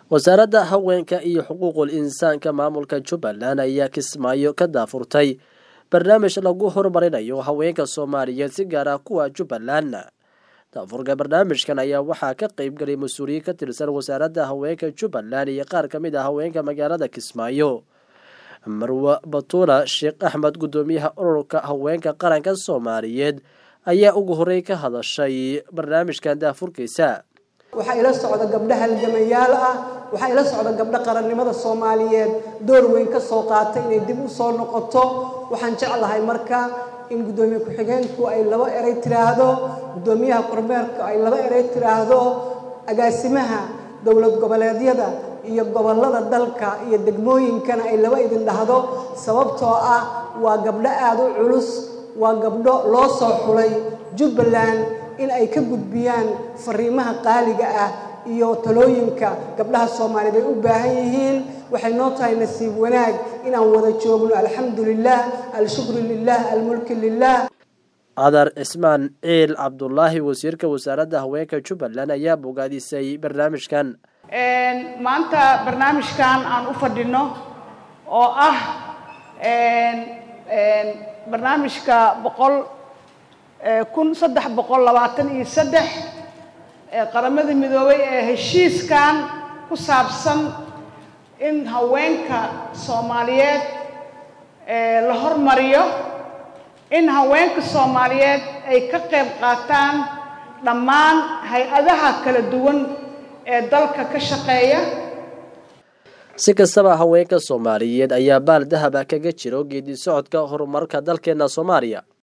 wasaaradda haweenka iyo xuquuqul insaanka maamulka jubbaland ayaa kismaayo ka daafurtay barnaamij lagu horumarinayo haweenka soomaaliyeed si gaar ah kuwa jubbaland daafurka barnaamijkan ayaa waxaa ka qeybgalay mas-uuliyiin ka tirsan wasaaradda haweenka jubbaland iyo qaar ka mid ah haweenka magaalada kismaayo marwe batuula sheekh axmed guddoomiyaha ururka haweenka qaranka soomaaliyeed ayaa ugu horey ka hadashay barnaamijkan daafurkiisa waxaa ila socda gabdho halgamayaal ah waxaa ila socda gabdho qarannimada soomaaliyeed door weyn ka soo qaatay inay dib u soo noqoto waxaan jeclahay marka in guddoomiye ku-xigeenku ay laba erey tiraahdo guddoomiyaha kormeerka ay laba erey tiraahdo agaasimaha dowlad goboleedyada iyo gobollada dalka iyo degmooyinkana ay laba idin dhahdo sababtoo ah waa gabdho aada u culus waa gabdho loo soo xulay jubbaland in ay ka gudbiyaan fariimaha qaaliga ah iyo talooyinka gabdhaha soomaaliyeed ay u baahan yihiin waxay noo tahay nasiib wanaag inaan wada joogno alxamdu lilah alshukru lilah almulki lilah adar cismaan ciil cabdulaahi wasiirka wasaaradda haweenka jubbaland ayaa bogaadisay barnaamijkan maanta barnaamijkan aan u fadhino oo ah barnaamijka boqol kun saddex boqol labaatan iyo saddex qaramada midoobay ee heshiiskan ku saabsan in haweenka soomaaliyeed la hormariyo in haweenka soomaaliyeed ay ka qayb qaataan dhammaan hay-adaha kala duwan ee dalka ka shaqeeya si kastaba haweenka soomaaliyeed ayaa baal dahaba kaga jiro geedi socodka horumarka dalkeena soomaaliya